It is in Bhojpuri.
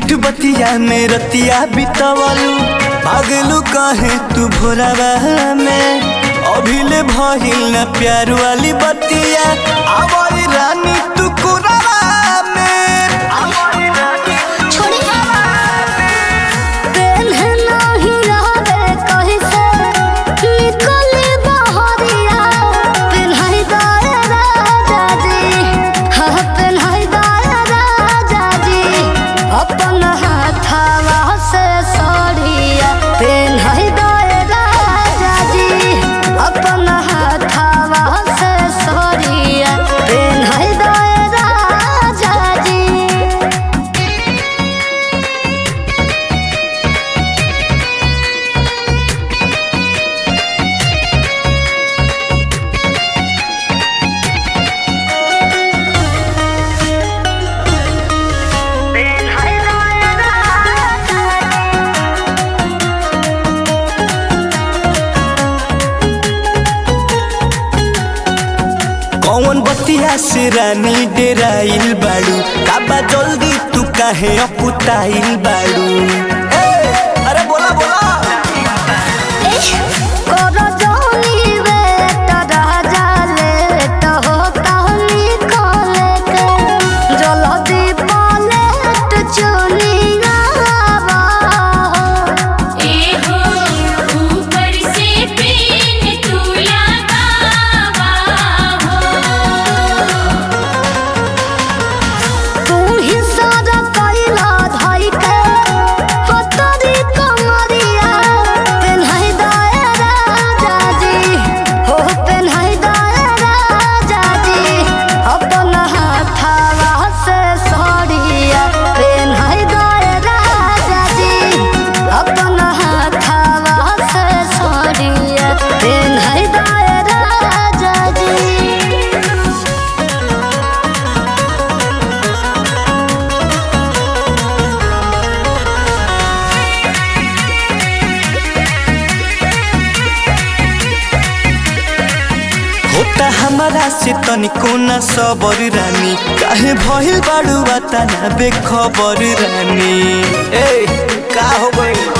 मिठ बतिया में रतिया बितवलू भागलू कहे तू भोरावा में अभिले भइल न प्यार वाली बतिया आवरी रानी तू कुरावा में आवरी रानी तू छोड़ी पेन्ह नाही रहबे कहीं से निकली बहरिया पेन्हाई दाए राजा जी हाँ पेन्हाई दाए राजा जी अपन हाथवा से सड़िया पेन्हाई दाए राजा जी अपन हाथवा से सड़िया पेन्हाई दाए राजा जी कौन बतिया से रानी डेराइल बाड़ू काबा जल्दी तू काहे अपुताइल बाड़ू ए, अरे बोला बोला करो जोनी बेटा राजा लेट होता निकले के जल्दी पलट चुनिया एहो ऊपर से पेन तू लगावा हो तू ही सारा कैला धाई के पतरी कमरिया पेन्हाई दाए राजा जी हो पेन्हाई दाए राजा जी अपन हाथवा से सड़िया पेन्हाई दाए राजा जी अपन हाथवा से सड़िया पेन्हाई दाए राजा जी होता हमारा से तनिको न सबर रानी काहे भइल बाड़ू तना बेखबर रानी ए का हो गइल